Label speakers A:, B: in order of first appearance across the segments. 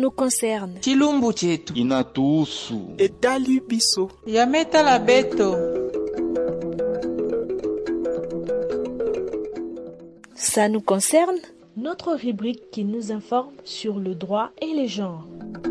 A: nous concerne.
B: chilumbu chetu
C: inatuhusu.
D: etali biso
B: yametala beto
A: Ça nous concerne Notre rubrique qui nous informe sur le droit et les genres.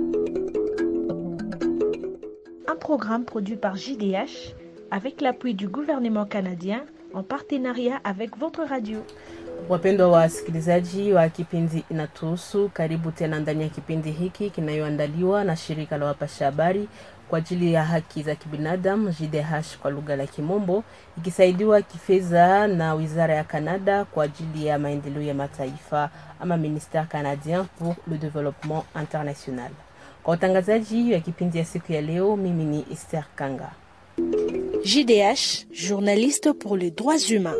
A: Un programme produit par JDH avec l'appui du gouvernement canadien en partenariat avec votre radio.
E: Wapendwa wasikilizaji wa kipindi Inatuhusu, karibu tena ndani ya kipindi hiki kinayoandaliwa na shirika la wapasha habari kwa ajili ya haki za kibinadamu JDH kwa lugha la Kimombo, ikisaidiwa kifedha na wizara ya Kanada kwa ajili ya maendeleo ya mataifa ama Ministère canadien pour le développement international. Kwa utangazaji wa kipindi ya siku ya leo, mimi ni Esther Kanga.
A: JDH, journaliste pour les droits humains.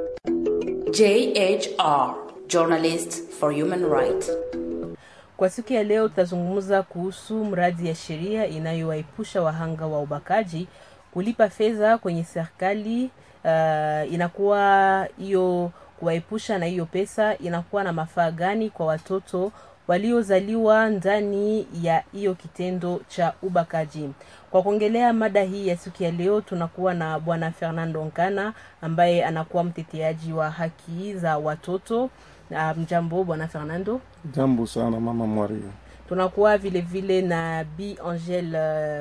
F: JHR, Journalists for Human Rights.
E: Kwa siku ya leo tutazungumza kuhusu mradi ya sheria inayowaepusha wahanga wa ubakaji kulipa fedha kwenye serikali. Uh, inakuwa hiyo kuwaepusha na hiyo pesa inakuwa na mafaa gani kwa watoto waliozaliwa ndani ya hiyo kitendo cha ubakaji. Kwa kuongelea mada hii ya siku ya leo, tunakuwa na bwana Fernando Nkana ambaye anakuwa mteteaji wa haki za watoto. Uh, mjambo bwana Fernando.
C: Jambo sana mama Maria.
E: Tunakuwa vile vile na Bi Angel uh,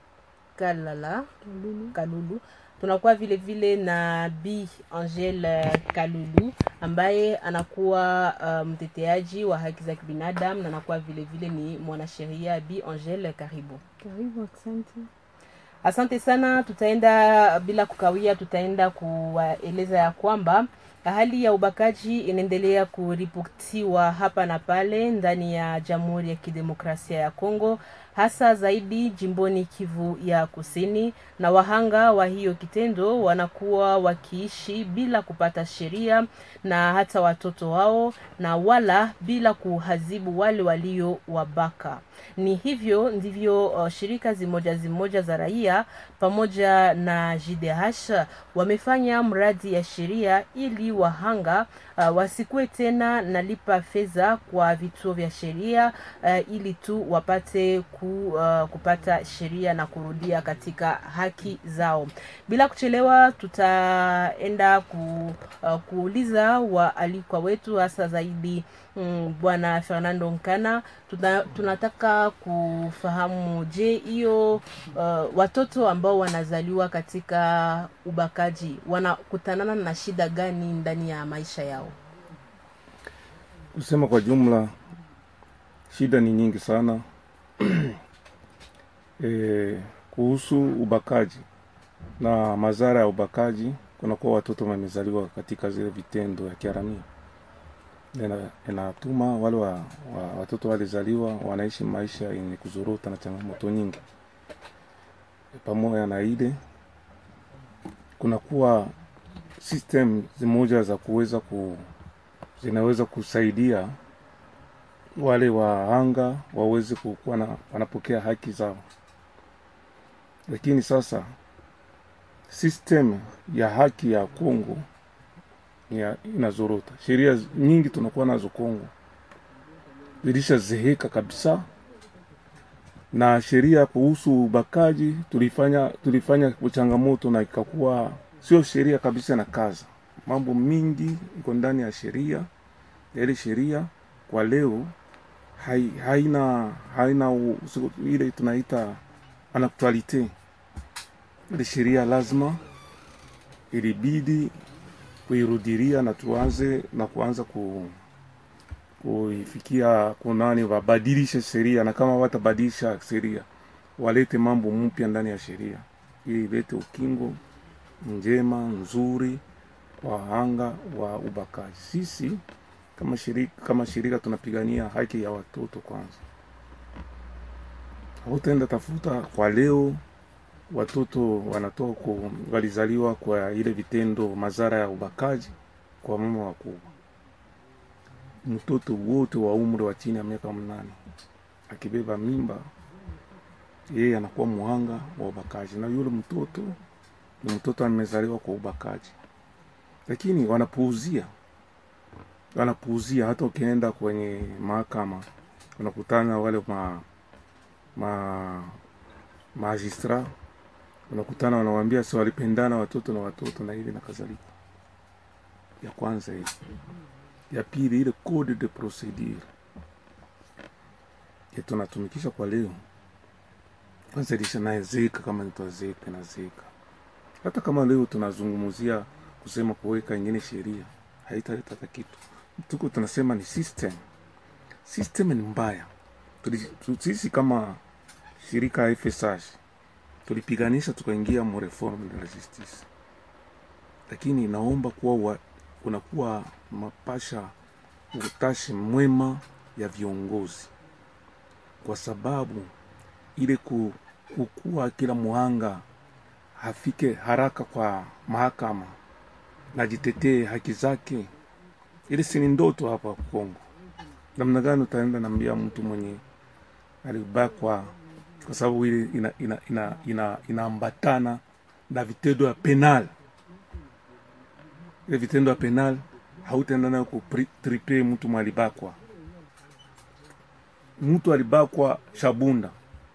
E: Kalala Kalulu. Tunakuwa vile vile na Bi Angel uh, Kalulu ambaye anakuwa uh, mteteaji wa haki za kibinadamu na anakuwa vile vile ni mwanasheria. Bi Angel, karibu.
G: Karibu, asante.
E: Asante sana. Tutaenda bila kukawia, tutaenda kuwaeleza ya kwamba hali ya ubakaji inaendelea kuripotiwa hapa na pale ndani ya Jamhuri ya Kidemokrasia ya Kongo, hasa zaidi jimboni Kivu ya Kusini, na wahanga wa hiyo kitendo wanakuwa wakiishi bila kupata sheria na hata watoto wao, na wala bila kuhazibu wale walio wabaka. Ni hivyo ndivyo uh, shirika zimoja zimoja za raia pamoja na JDH wamefanya mradi ya sheria ili wahanga uh, wasikuwe tena nalipa fedha kwa vituo vya sheria uh, ili tu wapate ku, uh, kupata sheria na kurudia katika haki zao. Bila kuchelewa, tutaenda ku, uh, kuuliza waalikwa wetu hasa zaidi mm, bwana Fernando Nkana. Tuna, tunataka kufahamu, je, hiyo uh, watoto ambao wanazaliwa katika ubakaji wanakutanana na shida gani ndani ya maisha yao?
C: Kusema kwa jumla, shida ni nyingi sana e, kuhusu ubakaji na madhara ya ubakaji. Kunakuwa watoto wamezaliwa katika zile vitendo ya kiharamia, Ina- inatuma wale wa, wa, watoto walizaliwa wanaishi maisha yenye kuzorota na changamoto nyingi. Pamoja na ile kunakuwa system zimoja za kuweza ku zinaweza kusaidia wale wahanga waweze kuwa na wanapokea haki zao, lakini sasa system ya haki ya Kongo ni ya- inazorota. Sheria zi- nyingi tunakuwa nazo Kongo zilishazeheka kabisa, na sheria kuhusu ubakaji tulifanya tulifanya changamoto na ikakuwa sio sheria kabisa na kaza mambo mingi iko ndani ya sheria ya ile sheria kwa leo hai, haina haina u- siku- ile tunaita anaktualite ile sheria lazima ilibidi kuirudiria na tuanze na kuanza ku kuifikia kunani wabadilishe sheria na kama watabadilisha sheria walete mambo mpya ndani ya sheria ili ilete ukingo njema nzuri kwa wahanga wa ubakaji. Sisi kama shirika, kama shirika tunapigania haki ya watoto kwanza. Hautaenda tafuta kwa leo watoto wanatoka ku- walizaliwa kwa ile vitendo madhara ya ubakaji kwa mama wakubwa. Mtoto wote wa umri wa chini ya miaka mnane akibeba mimba, yeye anakuwa muhanga wa ubakaji, na yule mtoto ni mtoto amezaliwa kwa ubakaji, lakini wanapuuzia, wanapuuzia. Hata ukienda kwenye mahakama unakutana wale ma ma magistra unakutana wanawambia si walipendana watoto na watoto na hivi na kadhalika ya kwanza hivi ya pili ile code de procedure ya tunatumikisha kwa leo kwanza ilisha naezeka kama nitwazeka nazeka hata kama leo tunazungumzia kusema kuweka ingine sheria haitaleta hata kitu tuko tunasema ni system system ni mbaya Tuli- tu- sisi kama shirika ya FSH tulipiganisha tukaingia mu reform de la justice lakini inaomba kuwa wa, kunakuwa mapasha utashi mwema ya viongozi kwa sababu ile ku, kukuwa kila muhanga hafike haraka kwa mahakama na jitetee haki zake ile si ni ndoto hapa Kongo. Namna gani utaenda nambia mtu mwenye alibakwa kwa sababu ile ina, ina, ina, ina, inaambatana na vitendo ya penal. Ile vitendo ya penal hautaenda nayo kutripe mtu mwalibakwa. Mtu alibakwa Shabunda,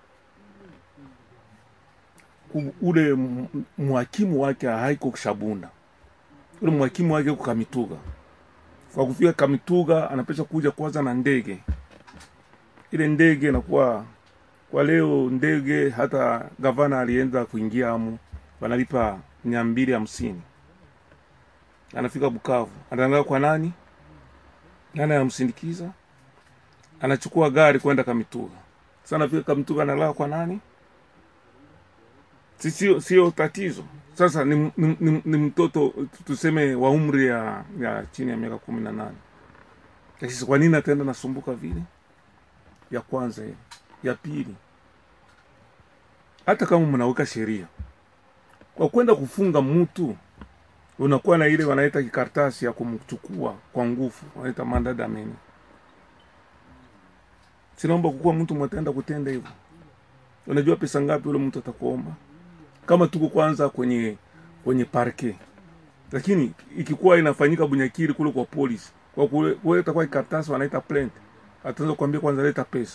C: U- ule m- mhakimu wake haiko Shabunda, ule mhakimu wake uko Kamituga. Kwa kufika Kamituga anapesha kuja kwanza na ndege. Ile ndege inakuwa kwa leo ndege, hata gavana alienda kuingia amu, wanalipa mia mbili hamsini. Anafika Bukavu, anaangaa kwa nani, nani anamsindikiza, anachukua gari kwenda Kamituga. Sasa anafika Kamituga, analala kwa nani? Si- sio sio tatizo sasa ni, ni, ni, ni mtoto tuseme wa umri ya, ya chini ya miaka kumi na nane lakini kwa nini ataenda nasumbuka vile ya kwanza hiyo ya pili hata kama mnaweka sheria kwa kwenda kufunga mtu unakuwa na ile wanaita kikaratasi ya kumchukua kwa nguvu wanaita mandadameni sinaomba kukuwa mtu mwataenda kutenda hivyo unajua pesa ngapi ule mtu atakuomba kama tuko kwanza kwenye kwenye parke lakini ikikuwa inafanyika bunyakiri kule kwa polisi kwa kule- kuleta kwa karatasi wanaita plant ataanza kuambia kwanza leta pesa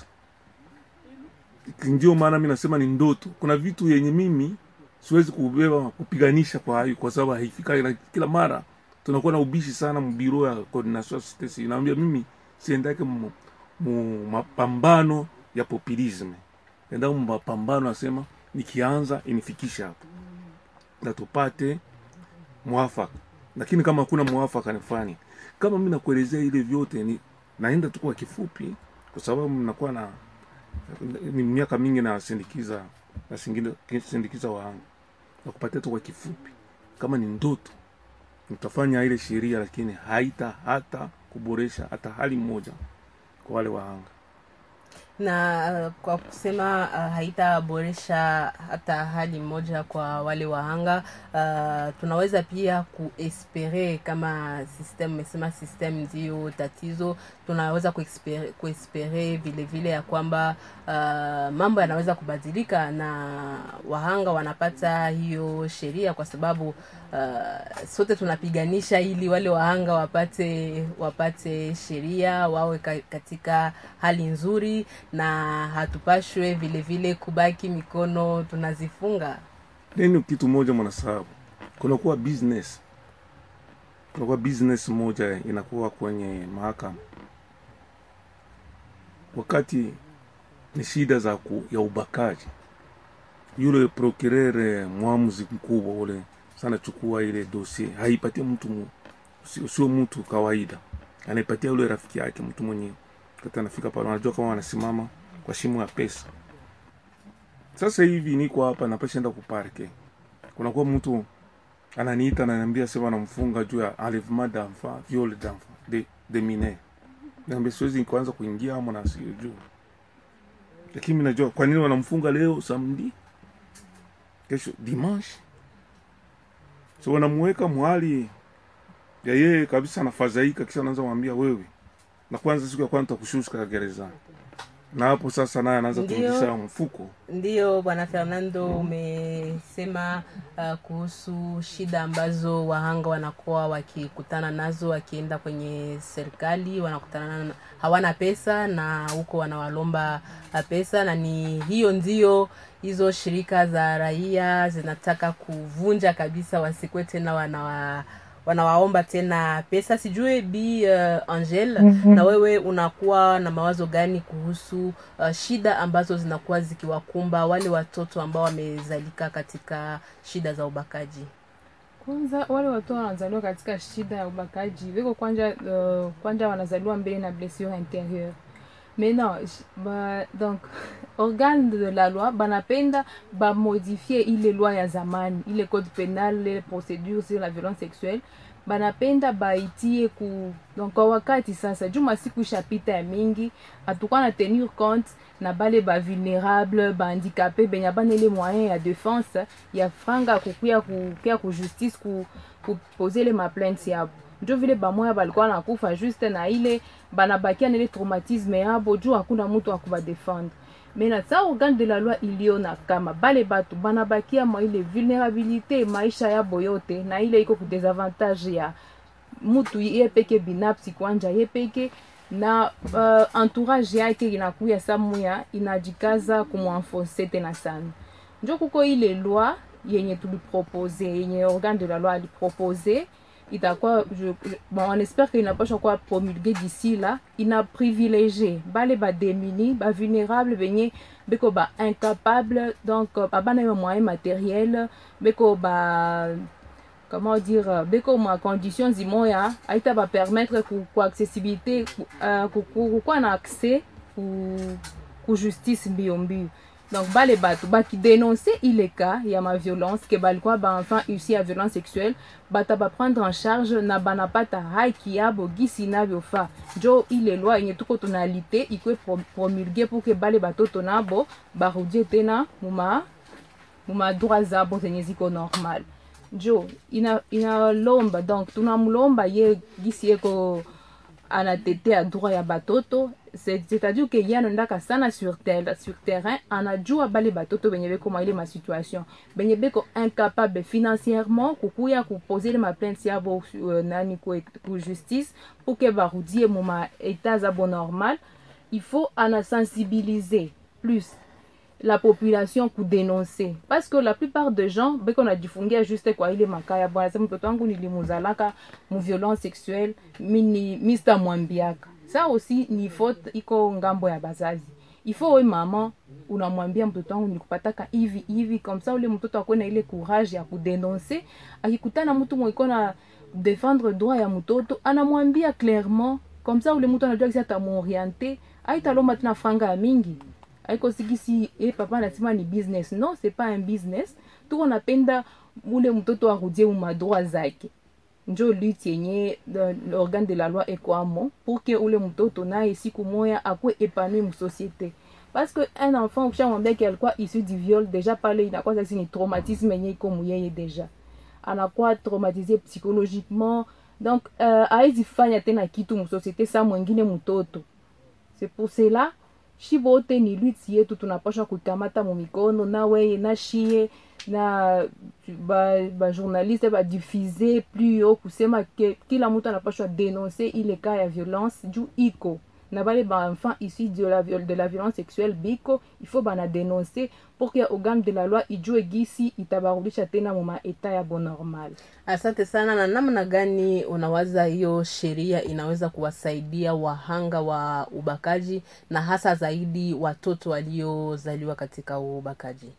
C: ndio maana mi nasema ni ndoto kuna vitu yenye mimi siwezi kubeba kupiganisha kwa hayo kwa sababu haifika na kila mara tunakuwa na ubishi sana mbiro ya coordination ya societe civile naambia mimi siendake mu, mu mapambano ya populisme enda mu mapambano nasema nikianza inifikisha hapo na tupate mwafaka lakini kama hakuna mwafaka nifanye kama mi nakuelezea ile vyote ni naenda tu kwa kifupi kwa sababu mnakuwa na ni miaka mingi nasindikiza nasindikiza wahanga na kupatia tu kwa kifupi kama ni ndoto nitafanya ile sheria lakini haita hata kuboresha hata hali moja kwa wale wahanga
E: na uh, kwa kusema uh, haitaboresha hata hali moja kwa wale wahanga uh, tunaweza pia kuespere kama system mesema system ndio tatizo tunaweza kuespere, kuespere vile vile ya kwamba uh, mambo yanaweza kubadilika na wahanga wanapata hiyo sheria kwa sababu uh, sote tunapiganisha ili wale wahanga wapate wapate sheria wawe ka, katika hali nzuri na hatupashwe vile vile kubaki mikono tunazifunga
C: nini kitu moja mwanasababu kunakuwa business kunakuwa business moja inakuwa kwenye mahakama wakati ni shida za ku, ya ubakaji yule procureur mwamuzi mkubwa ule sana chukua ile dosie haipatie mtu mu- sio sio mtu kawaida anaipatia yule rafiki yake mtu mwenye kati anafika pale anajua kama wanasimama kwa shimo ya pesa sasa hivi niko hapa napashaenda kuparke kunakuwa mtu ananiita ananiambia sema namfunga juu ya enlèvement d'enfant viol d'enfant de, de mineur naambia siwezi kuanza kuingia amo na sijui lakini mimi najua kwa nini wanamfunga leo samedi kesho dimanche so wanamuweka mwali ya yeye kabisa anafadhaika kisha anaanza kumwambia wewe na kwanza siku ya kwanza takushusha gerezani na hapo sasa naye anaanza
E: Ndio.
C: kurudisha mfuko
E: Ndiyo bwana Fernando, umesema uh, kuhusu shida ambazo wahanga wanakuwa wakikutana nazo wakienda kwenye serikali, wanakutana na hawana pesa na huko wanawalomba uh, pesa, na ni hiyo ndio hizo shirika za raia zinataka kuvunja kabisa, wasikwe tena wanawa wanawaomba tena pesa. Sijui Bi uh, Angel, na wewe unakuwa na mawazo gani kuhusu uh, shida ambazo zinakuwa zikiwakumba wale watoto ambao wamezalika katika shida za ubakaji?
D: kwanza wale watoto wanazaliwa katika shida ya ubakaji viko kwanja uh, kwanja wanazaliwa mbele na blessure intérieure mais non j- ba, donc organe de la loi banapenda bamodifie ile loi ya zamani ile code pénal ile procédure sur la violence sexuelle banapenda baitie ku donc kwa wakati sasa juu masiku ishapita ya mingi hatukuwa na tenir compte na bale bavulnérable bahandicapé benye bana ile moyen ya défense ya franga kukuya kukuya ku justice ku, kupoze ile maplainte yabo njo vile bamoya balikuwa nakufa juste na ile banabakia na ile traumatisme yabo juu hakuna mutu akubadefendre mena sa organe de la loi iliona kama bale batu banabakia mwa ile vulnerabilité maisha yabo yote na ile iko kudesavantage ya mutu ye peke binafsi kwanja ye peke na uh, entourage yake inakuya samuya inajikaza kumwanfonse tena sana njo kuko ile loi yenye tulipropose yenye organe de la loi alipropose itakuwa je, je- bon, on espère que inapasha kuwa promulgué d'ici là ina privilégié bale bademini bavulnérable benye beko ba incapable donc euh, babana yo moyen matériel beko ba comment dire euh, beko ma condition zimoya aita bapermettre ku, ku accessibilité ku, uh, ku, ku, kukuwa na accès ku, ku justice mbio mbio donc bale bato bakidénonce ile cas ya ma violence ke balikuwa baenfant ussi ya violence sexuelle bata baprendre en charge na banapata haki yabo gisi navyofa njo ile loi yenye tuko tunalite ikwe pro- promulgue pour ke bale batoto nabo barudie tena muma muma droit zabo zenye ziko normal njo ina inalomba donc tunamlomba ye gisi yeko anatetea droit ya batoto C'est- c'est-à-dire ke ye anaendaka sana sur, tel, sur terrain anajua bale batoto benye bekoma ile masituation benye beko incapable financièrement kukuya kupose ile maplainte yabo uh, nani ku, ku justice pour ke barudie mu ma état zabo normal il faut anasensibiliser plus la population kudénoncer parce que la plupart de gens beko najifungia juste kwa ile makaya bwana sema mtoto wangu nilimuzalaka mu violence sexuelle mini mista mwambiaka ça aussi ni faute iko ngambo ya bazazi il faut we mama unamwambia mtoto wangu nilikupataka hivi hivi comme ça ule mtoto akuwe na ile courage ya kudénoncer akikutana mtu mwiko na défendre droit ya mtoto anamwambia clairement comme ça ule mtu anajua kisi atamuoriente aitalomba tena franga ya mingi aiko sikisi e papa anasema ni business non c'est pas un business tuko napenda ule mtoto arudie mumadroit zake njo lutte yenye the- l'organe de la loi ekwamo pour que ule mtoto naye siku moya akwe épanoui musociété parce que un enfant ukishamwambia ke alikuwa issu du viol déjà pale inakuwa sasi ni traumatisme yenye iko muyeye déjà anakuwa traumatisé psychologiquement donc uh, awezi fanya tena kitu musociété sa mwengine mtoto c'est pour cela shi bote ni lwiti yetu tunapasha kukamata mumikono na weye na shie na bajournaliste ba badifuse plus yo kusema ke kila mtu anapashwa denonce ile ka ya violence juu iko na bale baenfant issu de la, viol- de la violence sexuelle biko il faut bana denonce pour que organe de la loi ijue gisi itabarudisha tena muma eta ya bonormal
E: Asante sana. Na namna gani unawaza hiyo sheria inaweza kuwasaidia wahanga wa ubakaji na hasa zaidi watoto waliozaliwa katika ubakaji?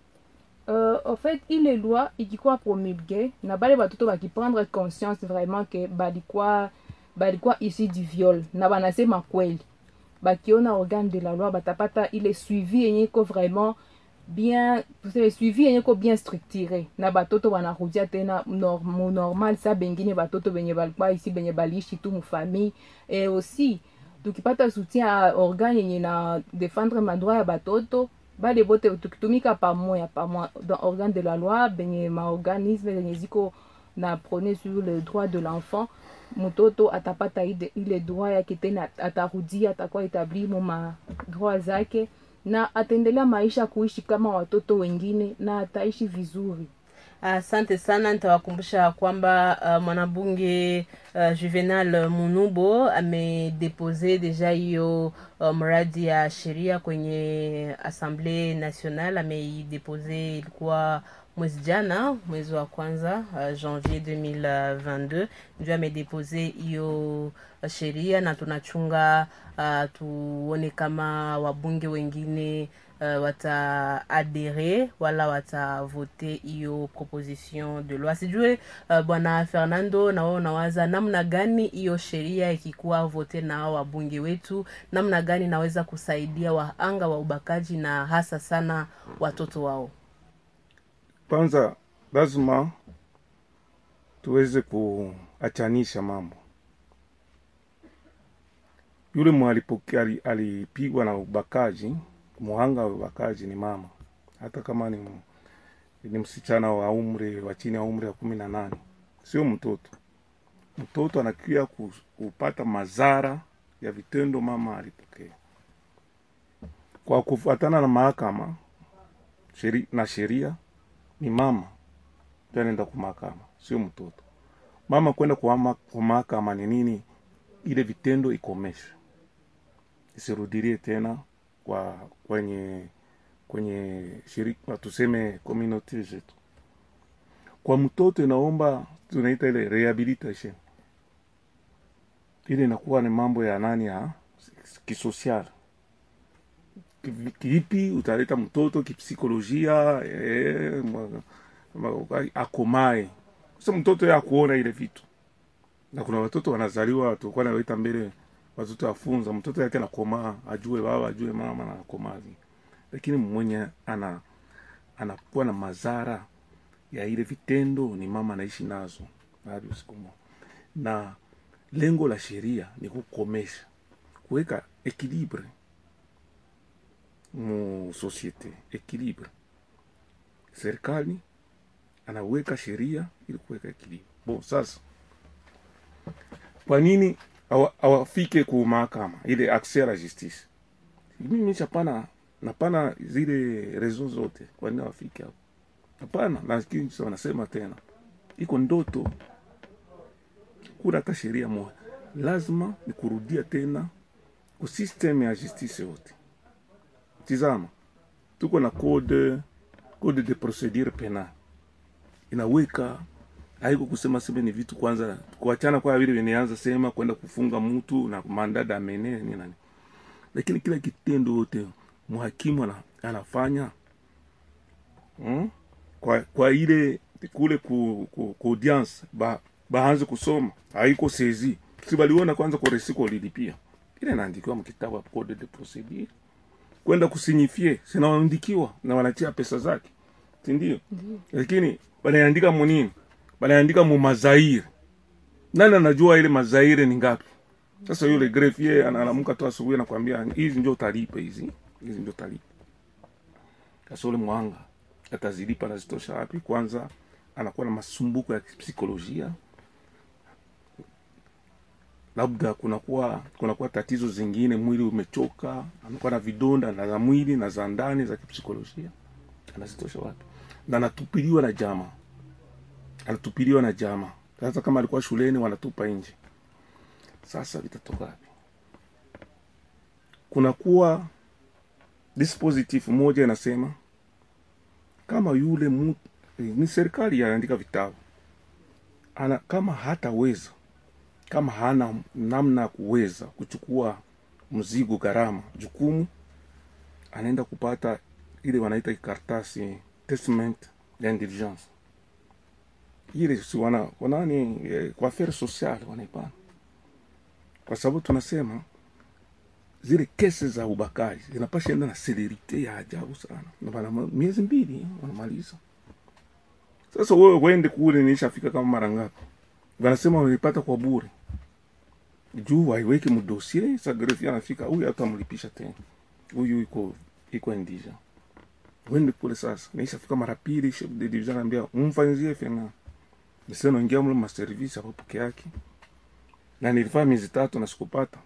D: euh, en fait ile loi ikikuwa promulgue na bale batoto bakiprendre conscience vraiment ke balikuwa balikuwa ici du viol na banasema kweli bakiona organe de la loi batapata ile suivi yenye iko vraiment bien tuseme suivi yenye iko bien structuré na batoto banarudia tena nor, mu normal sa bengine batoto benye balikuwa isi benye baliishi tu mufamille et aussi tukipata soutien ya organe yenye na défendre madroit ya batoto bale bote tukitumika pamoya pamoja dans organe de la loi benye maorganisme zenye ziko na prone sur le droit de l'enfant mtoto atapata ile, ile droit yake tena atarudia atakuwa etabli mu madroit zake na ataendelea maisha kuishi kama watoto wengine na ataishi vizuri
E: asante sana nitawakumbusha kwamba uh, mwanabunge uh, juvenal munubo amedepose deja hiyo uh, mradi ya sheria kwenye assemblée nationale ameidepose ilikuwa mwezi jana mwezi wa kwanza uh, janvier 2022 ndio amedepose hiyo sheria na tunachunga uh, tuone kama wabunge wengine uh, wataadere wala watavote hiyo proposition de loi sijue uh, bwana fernando nawe unawaza namna gani hiyo sheria ikikuwa vote na hao wabunge wetu namna gani inaweza kusaidia wahanga wa ubakaji na hasa sana watoto wao
C: kwanza lazima tuweze kuachanisha mambo yule mwalipokea ali- alipigwa na ubakaji muhanga wa ubakaji ni mama hata kama ni, m- ni msichana wa umri wa chini ya umri wa kumi na nane sio mtoto mtoto anakia ku- kupata madhara ya vitendo mama alipokea kwa kufuatana na mahakama sheri, na sheria ni mama ndio anaenda kwa mahakama sio mtoto mama kwenda kwa ma- kwa mahakama ni nini ile vitendo ikomeshwe isirudilie tena kwa kwenye kwenye shirika tuseme community zetu kwa mtoto inaomba tunaita ile rehabilitation ile inakuwa ni mambo ya nani ya kisosial Kivi- kivipi utaleta mtoto kipsikolojia eh, ma- ma- akomae sasa mtoto ye akuona ile vitu na kuna watoto wanazaliwa tulikuwa nawaita mbele watoto afunza mtoto yake anakomaa ajue baba ajue mama na akomazi lakini mwenye ana anakuwa na madhara ya ile vitendo ni mama anaishi nazo hadi usiku moja na lengo la sheria ni kukomesha kuweka equilibre mu societe equilibre serikali anaweka sheria ili kuweka equilibre bon sasa kwa nini hawa- hawafike ku mahakama ile accès à la justice mimi chapana napana zile rezo zote kwa nini hawafike hapo hapana lakini sasa wanasema tena iko ndoto kuna hata sheria moja lazima ni kurudia tena ku system ya justice yote tizama tuko na code code de procedure penal inaweka haiko kusema sema ni vitu kwanza kuachana kwa vile vineanza sema kwenda kufunga mtu na mandada amene ni nani lakini kila kitendo yote mhakimu ana, anafanya hmm? kwa, kwa ile kule ku, ku, ku audience ba, baanze kusoma haiko sezi si baliona kwanza kwa resiko lilipia ile inaandikiwa mkitabu ya code de procedure kwenda kusinyifie sinaandikiwa na wanatia pesa zake sindio lakini banaandika munini banaandika mu mazairi nani anajua ile mazairi ni ngapi sasa yule grefie analamuka tu asubuhi anakwambia hizi ndio utalipa hizi hizi ndio utalipa sasa ule mwanga atazilipa anazitosha wapi kwanza anakuwa na masumbuko ya psikolojia labda kunakuwa kunakuwa tatizo zingine mwili umechoka anakuwa na vidonda na za mwili na za ndani za kipsikolojia anazitosha wapi na anatupiliwa na jamaa anatupiliwa na jamaa sasa kama alikuwa shuleni wanatupa nje sasa vitatoka wapi kunakuwa dispositif moja inasema kama yule mtu ni serikali anaandika vitabu ana kama hataweza kama hana namna ya kuweza kuchukua mzigo gharama jukumu anaenda kupata ile wanaita karatasi testament ya intelligence ile si wana wanani eh, kwa affaire sociale wanaipana kwa sababu tunasema zile kesi za ubakaji zinapasha enda na selerite ya ajabu sana na bana miezi mbili wanamaliza sasa wewe wende kule nishafika kama mara ngapi wanasema walipata kwa bure juu waiweke mdosie sa grefi anafika huyu atamlipisha tena huyu iko iko indija wende kule sasa naishafika mara pili chef de division anaambia umfanyizie fena nise naingia mle maservisi hapo peke yake na nilifanya miezi tatu na sikupata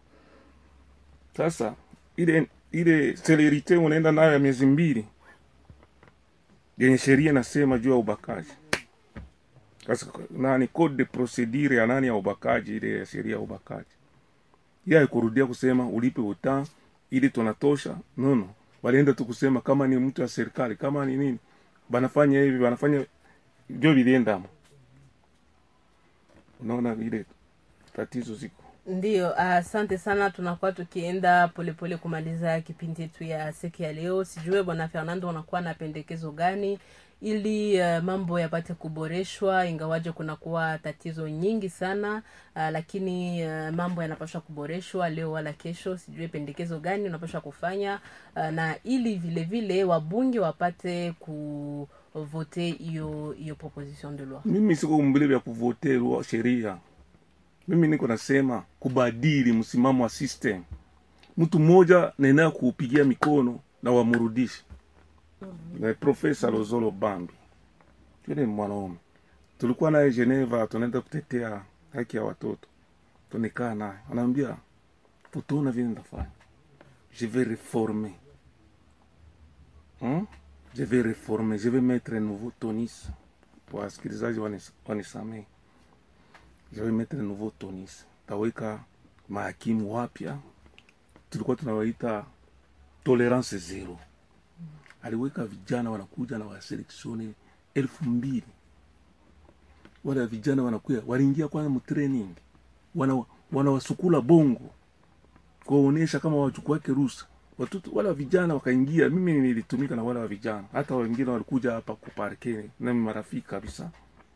C: sasa ile ile selerite unaenda nayo ya miezi mbili yenye sheria nasema juu ya ubakaji sasa nani code de procedure ya nani ya ubakaji ile ya sheria ya ubakaji yeye haikurudia kusema ulipe uta ili tunatosha nono walienda tu kusema kama ni mtu wa serikali kama ni nini banafanya hivi banafanya ndio viliendamo unaona vile tatizo ziko
E: Ndiyo, asante sana. Tunakuwa tukienda polepole kumaliza kipindi yetu ya siku ya leo. Sijue bwana Fernando, unakuwa na pendekezo gani ili uh, mambo yapate kuboreshwa, ingawaje kunakuwa tatizo nyingi sana uh, lakini uh, mambo yanapaswa kuboreshwa leo wala kesho. Sijue pendekezo gani unapaswa kufanya uh, na ili vile vile wabunge wapate kuvote hiyo hiyo proposition de loi.
C: mimi siko mbele vya kuvoterwa sheria mimi niko nasema kubadili msimamo wa system mtu mmoja naenea kuupigia mikono na wamrudishe na profesa lozolo bambi yule ni mwanaume tulikuwa naye geneva tunaenda kutetea haki ya watoto tunekaa naye anaambia utaona vile nitafanya je vais reformer hmm? je vais reformer je vais mettre un nouveau tonis wasikilizaji wanis- wanisamehe je vais mettre un nouveau tonis taweka mahakimu wapya tulikuwa tunawaita tolerance zero aliweka vijana wanakuja na waseleksione elfu mbili wale vijana wanakuya waliingia kwanza mtraining wana wanawasukula bongo kuwaonyesha kama wachukuake rusa watoto wale wa vijana wakaingia mimi nilitumika na wale wa vijana hata wengine walikuja hapa kuparke na marafiki kabisa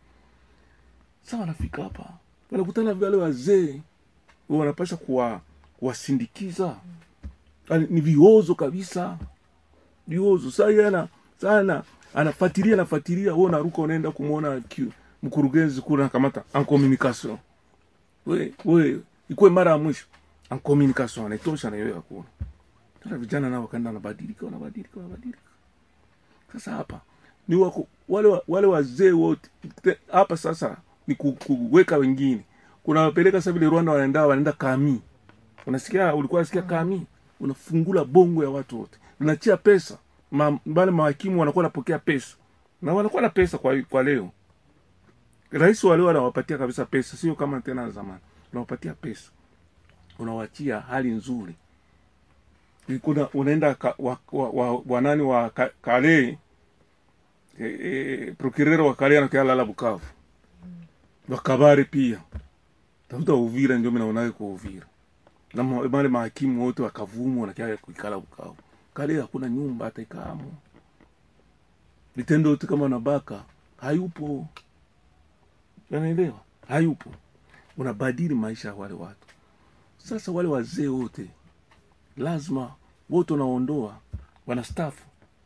C: sa wanafika hapa wanakutana vale wazee wanapasha kuwa kuwasindikiza Yaani ni viozo kabisa viozo saa yeye ana sana anafuatilia anafuatilia wewe unaruka unaenda kumwona ki- mkurugenzi kule anakamata en communication we we ikuwe mara ya mwisho en communication anaitosha na yeye hakuna sasa vijana nao wakaenda wanabadilika wanabadilika wanabadilika sasa hapa ni wako, wale wa- wale wazee wote te- hapa sasa ni ku- kuweka wengine kuna wapeleka sasa vile Rwanda wanaenda wanaenda kami unasikia ulikuwa unasikia kami unafungula bongo ya watu wote unachia pesa ma, wale mahakimu wanakuwa wanapokea pesa na wanakuwa na pesa kwa, kwa leo rais wa leo anawapatia kabisa pesa sio kama tena zamani unawapatia pesa unawachia hali nzuri kuna unaenda ka, wa, wa, wa, wanani wa ka, kale e, e, procureur wa kale anakia lala Bukavu wakabare pia tafuta Uvira ndio mimi naonaye kwa Uvira na ma- wale mahakimu wote wakavumu wanakia kuikala Bukavu kale hakuna nyumba hata ikamo vitendo yote kama nabaka hayupo unaelewa hayupo unabadili maisha ya wale watu sasa wale wazee wote lazima wote wanaondoa wanastafu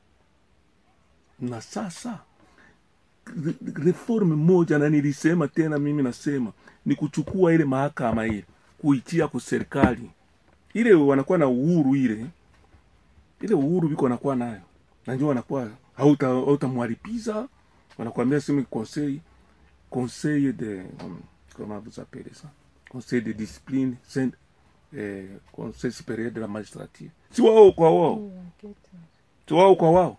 C: na sasa re- reform moja na nilisema tena mimi nasema ni kuchukua ile mahakama ile kuitia kwa serikali ile wanakuwa na uhuru ile ile uhuru biko wanakuwa nayo na ndio wanakuwa hauta hautamwalipiza wanakuambia sema conseil conseil de um, comment vous appelez ça conseil de discipline saint eh, conseil supérieur de la magistrature si wao kwa wao si wao kwa wao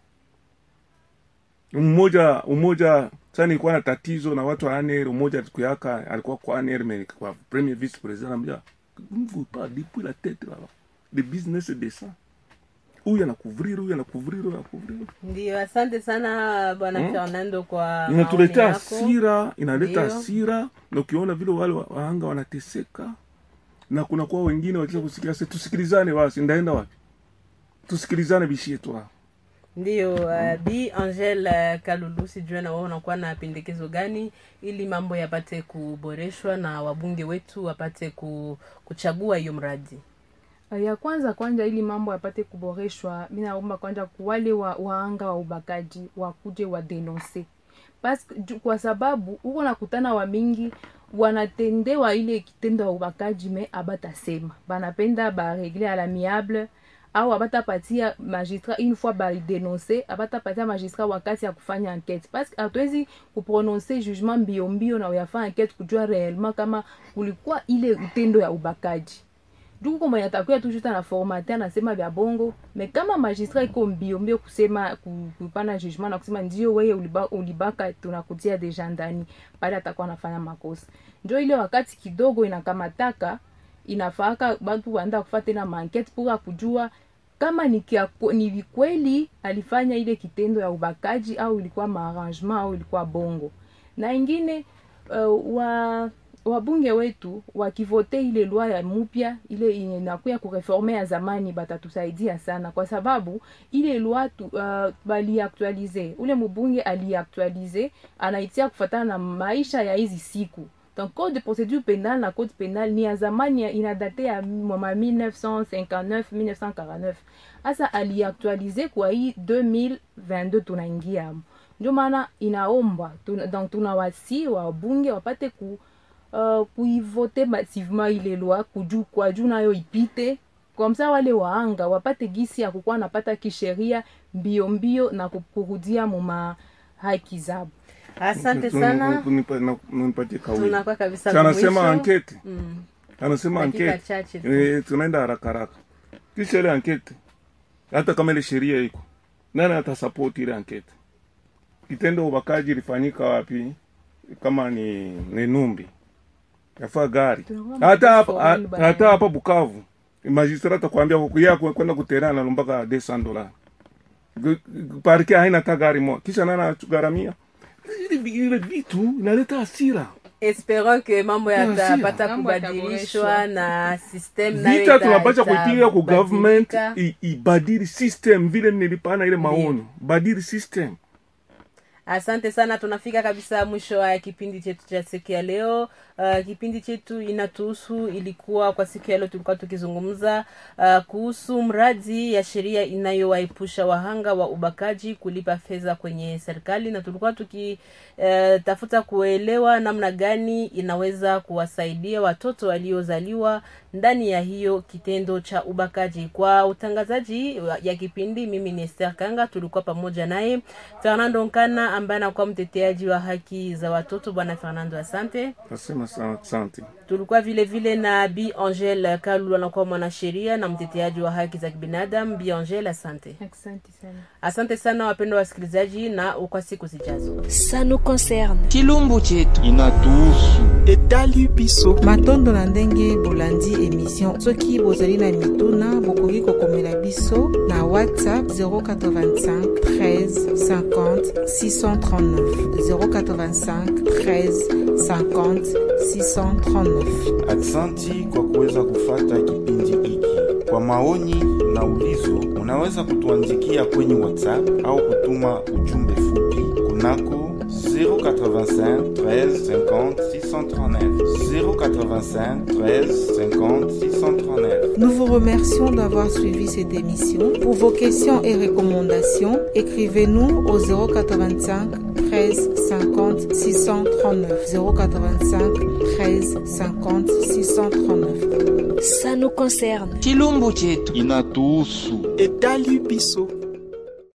C: mmoja mmoja sasa nilikuwa na tatizo na watu wa ANR mmoja kuyaka alikuwa kwa ANR mais kwa premier vice président anambia ne vous pas depuis la tête là le business de ça huyu anakuvriri huyu anakuvriri huyu anakuvriri
E: Ndio, asante sana bwana
C: Hmm?
E: Fernando kwa
C: inatuletea
E: maoni yako.
C: hasira inaleta
E: Ndio.
C: hasira na ukiona vile wale wa- wahanga wanateseka na kuna kuwa wengine wakisha kusikia sasa tusikilizane basi ndaenda wapi tusikilizane bishie tu hapa
E: Ndio, uh, Bi Angel uh, Kalulu, sijue na wewe unakuwa na pendekezo gani ili mambo yapate kuboreshwa na wabunge wetu wapate ku, kuchagua hiyo mradi?
D: Uh, ya kwanza kwanza ili mambo yapate kuboreshwa mi naomba kwanza kuwale wa, waanga wa ubakaji wakuje wadenonse Pas, ju- kwa sababu huko nakutana wa mingi wanatendewa ile kitendo ya ubakaji me abatasema banapenda baregle à l'amiable au abatapatia magistrat une fois balidenonse abatapatia magistrat wakati ya kufanya enquête parce que hatuwezi kuprononce jugement mbio mbio na uyafanya enquête kujua réellement kama kulikuwa ile utendo ya ubakaji duku mwenye atakuya tu juste na formate anasema vya bongo me kama magistrat iko mbio mbio kusema ku- kupana jugement na kusema ndio weye uliba, ulibaka tunakutia deja ndani pale atakuwa anafanya makosa njo ile wakati kidogo inakamataka inafaaka batu waenda kufa tena mankete pura kujua kama ni, kia, ni kweli alifanya ile kitendo ya ubakaji au ilikuwa maarrangement au ilikuwa bongo na ingine uh, wa wabunge wetu wakivote ile lwa ya mupya ile inakuya kureforme ya zamani batatusaidia sana kwa sababu ile lwa tu, uh, baliaktualize ule mbunge aliaktualize anaitia kufatana na maisha ya hizi siku donc code de procédure pénale na code pénale ni ya zamani ya- inadate ya mama 1959 1949 hasa aliaktualize kwa hii 2022 tunaingiamo ndio maana inaomba tuna, donc tunawasi wabunge wapate ku uh, kuivote massivement ile loi kuju kwa juu nayo ipite komsa wale waanga wapate gisi ya kukuwa napata kisheria mbio mbio na kurudia muma haki zabo
E: asante
C: Tu-
E: sana
C: tu- nipa- na- nipatie kawili
E: tunakuwa kabisa
C: Si anasema
E: mwisho.
C: ankete
E: Mm.
C: anasema
E: Dakika
C: ankete
E: chache tu.
C: Eh, tunaenda haraka haraka kisha ile ankete hata kama ile sheria iko nani atasapoti ile ankete kitendo ubakaji ilifanyika wapi kama ni, ni numbi yafaa gari
D: Tunakuwa
C: hata hapa
D: makosa
C: ha-
D: bana.
C: hata hapa bukavu magistrat atakwambia kuya kwenda kuterana nalumbaka 200 dola parke haina hata gari moja kisha nani anagharamia ile ile vitu inaleta hasira
E: esperons que mambo yatapata
D: Mambo
E: kubadilishwa
D: yataboreshwa.
E: na system nayo
C: vita
E: ita-
C: tunapasha kuipiga ku
E: itabadilika.
C: government i- ibadili system vile nilipana ile maonyo badili system
E: asante sana tunafika kabisa mwisho wa kipindi chetu cha siku ya leo uh, kipindi chetu inatuhusu ilikuwa kwa siku ya leo tulikuwa tukizungumza uh, kuhusu mradi ya sheria inayowaepusha wahanga wa ubakaji kulipa fedha kwenye serikali na tulikuwa tukitafuta uh, kuelewa namna gani inaweza kuwasaidia watoto waliozaliwa ndani ya hiyo kitendo cha ubakaji kwa utangazaji wa- ya kipindi mimi ni Esther Kanga tulikuwa pamoja naye Fernando Nkana ambaye anakuwa mteteaji wa haki za watoto bwana Fernando asante
C: nasema sana asante
E: tulikuwa vile vile na Bi Angel Kalu anakuwa mwanasheria na mteteaji wa haki za kibinadamu Bi Angel asante
D: asante sana
E: asante sana wapendwa wasikilizaji na kwa siku zijazo
A: Ça nous concerne.
B: chilumbu chetu
G: inatuhusu etali biso
H: matondo na ndenge bolandi emission soki bozali na mituna bokoki kokomela biso na whatsapp 085 13 50 639 085 13 50 639
G: aksanti kwa kuweza kufata kipindi hiki kwa maoni na ulizo unaweza kutuandikia kwenye whatsapp au kutuma ujumbe fupi kunako 085 13 50 639 085 13 50 639
H: Nous vous remercions d'avoir suivi cette émission. Pour vos questions et recommandations, écrivez-nous au 085 13 50 639. 085 13 50 639.
A: Ça nous concerne.
B: chilumbu chetu
G: inatuhusu etali biso